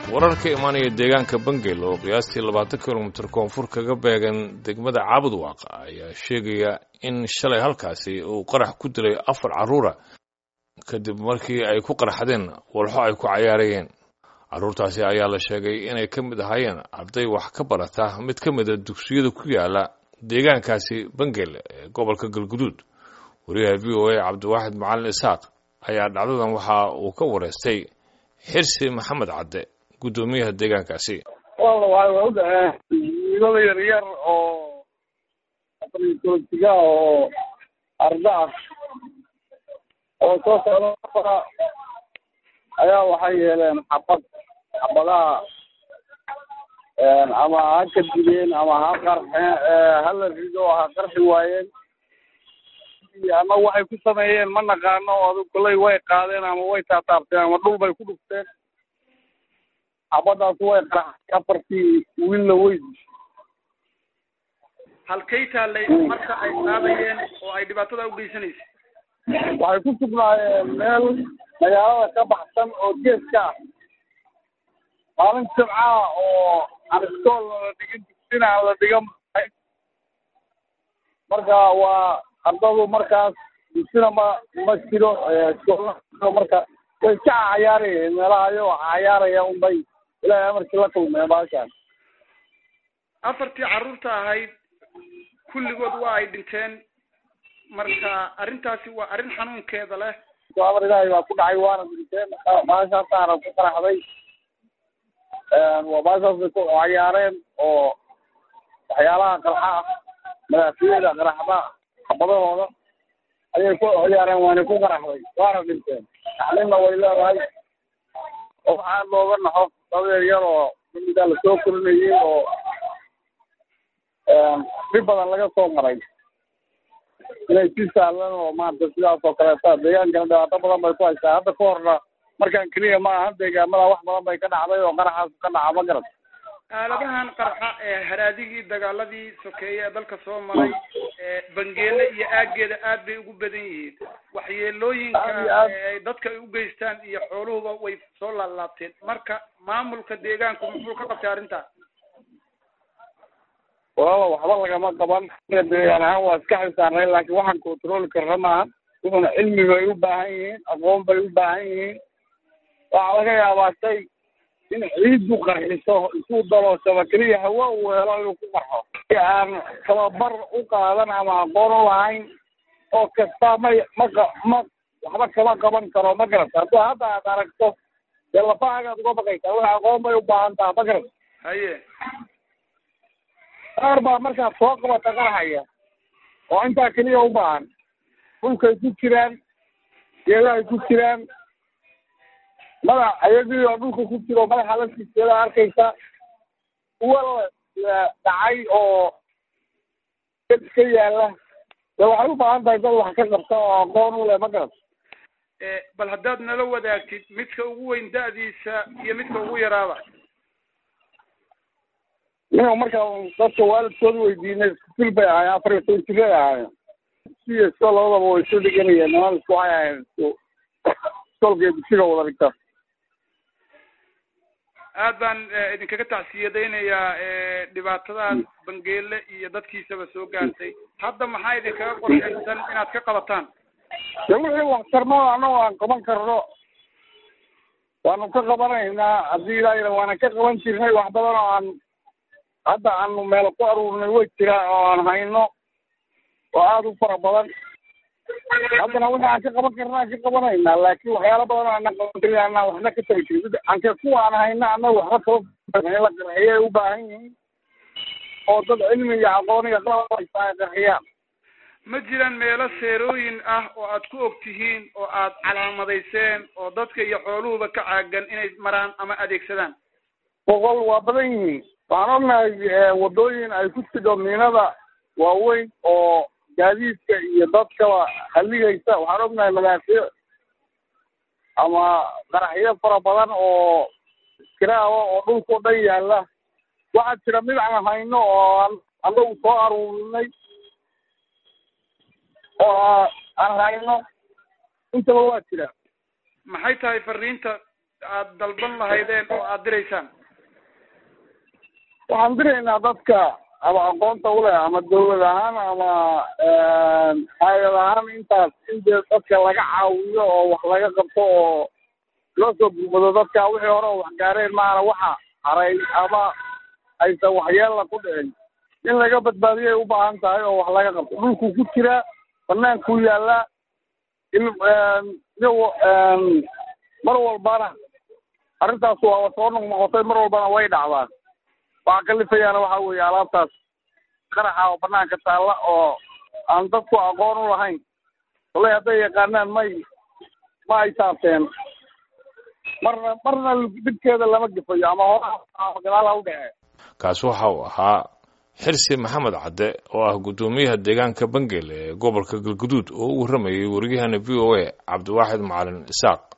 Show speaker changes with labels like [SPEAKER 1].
[SPEAKER 1] warar ka imaanaya deegaanka bangel oo qiyaastii labaatan kilomitir koonfur kaga beegan degmada caabudwaaq ayaa sheegaya in shalay halkaasi uu qarax ku dilay afar carruura kadib markii ay ku qaraxdeen walxo ay ku cayaarayeen carruurtaasi ayaa la sheegay inay ka mid ahaayeen arday wax ka barata mid ka mida dugsiyada ku yaala deegaankaasi bangel ee gobolka galguduud wariyaha v o a cabdiwaaxid macalin isaaq ayaa dhacdadan waxa uu ka wareystay xirsi maxamed cadde guddoomiyaha deegaankaasi
[SPEAKER 2] walla waxay waa u dhaceen wiilada yar yar oo afartoltiga oo arda ah oo soo socda ayaa waxay yeeleen xabad xabadaha ama ha kadibeen ama ha qarxeen hala rido ha qarxi waayeen ama waxay ku sameeyeen ma naqaano adu kolley way qaadeen ama way taataabteen ama dhul bay ku dhufteen xabadaas way qaraxay afartii wiilna way dishay
[SPEAKER 3] halkay taallay marka ay qaadayeen oo ay dhibaatada u geysanaysay
[SPEAKER 2] waxay ku sugnaayeen meel magaalada ka baxsan oo geeska ah maalin jimcaha oo aan iskool la dhigin dugsina aan la dhigan marka waa ardadu markaas dugsina ma ma jiro iskoolna marka way iska cayaarayeen meelaha ayagoo cayaaraya unbay ilaahay amarkii la kulmeen baashaan
[SPEAKER 3] afartii carruurta ahayd kulligood waa ay dhinteen marka arrintaasi waa arrin xanuunkeeda leh
[SPEAKER 2] amar ilaahay baa ku dhacay waana dhinteen baashaasaana ku qaraxday waa baashaasay ku cayaareen oo waxyaalaha qarxa ah madaafiyada qaraxda xabadahooda ayay ku ciyaareen waana ku qaraxday waana dhinteen tacliimna way leedahay oo waxaa looga naxo dadeer yar oo mamidaa lasoo korinayay oo dhib badan laga soo maray inay si sahlan oo maarata sidaas oo kaleeta deegaankana dhibaato badan bay ku haysaa hadda ka horna markaan keliya ma aha deegaamada wax badan bay ka dhacday oo qaraxaas ka dhaca ma garat
[SPEAKER 3] aaladahan qarxa ee haraadigii dagaaladii sokeeye ee dalka soo maray bangeele iyo aageeda aad bay ugu badan yihiin waxyeelooyinka ay dadka ay u geystaan iyo xooluhuba way soo laalaabteen marka maamulka deegaanku muxuu ka qabtay arrintaas
[SPEAKER 2] walaala waxba lagama qaban deegaan ahaan waa iska xisaarnay laakiin waxaan controli karna maaha wuxuna cilmi bay u baahan yihiin aqoon bay u baahan yihiin waxaa laga yaabaa shay in ciiddu qarxiso isuu dalooshaba keliya hawa uu helo inuu ku qarxo aan tababar u qaadan ama aqoon u lahayn oo kasta may ma ma waxba kama qaban karo ma garata hadduu hadda aad aragto dee lafahaagaad uga baqaysaa wax aqoon bay u baahan taha ma garata
[SPEAKER 3] haye
[SPEAKER 2] qaar baa markaad soo qabata qarxaya oo intaa keliya u baahan dhulkay ku jiraan geedahay ku jiraan madax ayagii oo dhulka ku jiro madaxa la sijeeda arkaysa kuwa la dhacay oo ka yaala de waxay u baahan tahay dad wax ka qabta oo aqoon u leh ma garat
[SPEAKER 3] bal haddaad nala wadaagtid midka ugu weyn da'diisa iyo midka ugu yaraaba
[SPEAKER 2] ninka markaa dadka waalidkooda weydiinay iskusil bay ahaayeen afar iyo toban jiray ahaayeen siyo isko labadaba way isu dhiganayeen niman isku waxay ahayen isku iskoolka dugsiga wada dhigta
[SPEAKER 3] aad baan idinkaga tacsiyadaynayaa dhibaatadaas bangeele iyo dadkiisaba soo gaartay hadda maxaa idinkaga qorshaysan inaad ka qabataan
[SPEAKER 2] de wixii waxtarmada annago aan qaban karno waanu ka qabanaynaa haddii ilaa waana ka qaban jirnay wax badan oo aan hadda aanu meel ku aruurnay way jiraan oo aan hayno oo aada u fara badan haddana wixii aan ka qaban karna aan ka qabanaynaa laakiin waxyaala badan oo aanan qaban karin aanaan waxna ka tabi jirin anke kuwa aan hayna annaga waxba kaba in la qarxiyo ay u baahan yihiin oo dad cilmi iyo aqoon iyo qalab haysta ay qarxiyaan
[SPEAKER 3] ma jiraan meelo seerooyin ah oo aad ku og tihiin oo aad calaamadayseen oo dadka iyo xooluhuba ka caagan inay maraan ama adeegsadaan
[SPEAKER 2] boqol waa badan yihiin waxaan ognahay waddooyin ay ku jidho miinada waaweyn oo gaadiidka iyo dadkaba haligaysa waxaan ognahay madaafiic ama qaraxyo fara badan oo iskiraawa oo dhulkao dhan yaalla waxaa jira mid aan hayno oo aan anagu soo aruurinay oo aan hayno intaba waa jira
[SPEAKER 3] maxay tahay fariinta aad dalban lahaydeen oo aad diraysaan
[SPEAKER 2] waxaan diraynaa dadka ama aqoonta uleh ama dawlad ahaan ama hay-ad ahaan intaas in dee dadka laga caawiyo oo wax laga qabto oo loo soo gurmado dadka wixii hore oo wax gaareen maana waxa haray ama aysan waxyeella ku dhicin in laga badbaadiyay u baahan tahay oo wax laga qabto dhulkuu ku jiraa banaankuu yaallaa in iyago mar walbana arrintaas waa soo noqnoqotay mar walbana way dhacdaan waxaa kalifayaana waxa weeye alaabtaas qaraxa oo banaanka taalla oo aan dadku aqoon u lahayn wallay hadday yaqaanaan may ma ay taabteen marna marna dhibkeeda lama gefayo ama horaa gadaal ha u dhece
[SPEAKER 1] kaasi waxa uu ahaa xirsi maxamed cadde oo ah guddoomiyaha deegaanka bangel ee gobolka galguduud oo u warramayay wariyahana v o a cabdiwaaxid macalin isaaq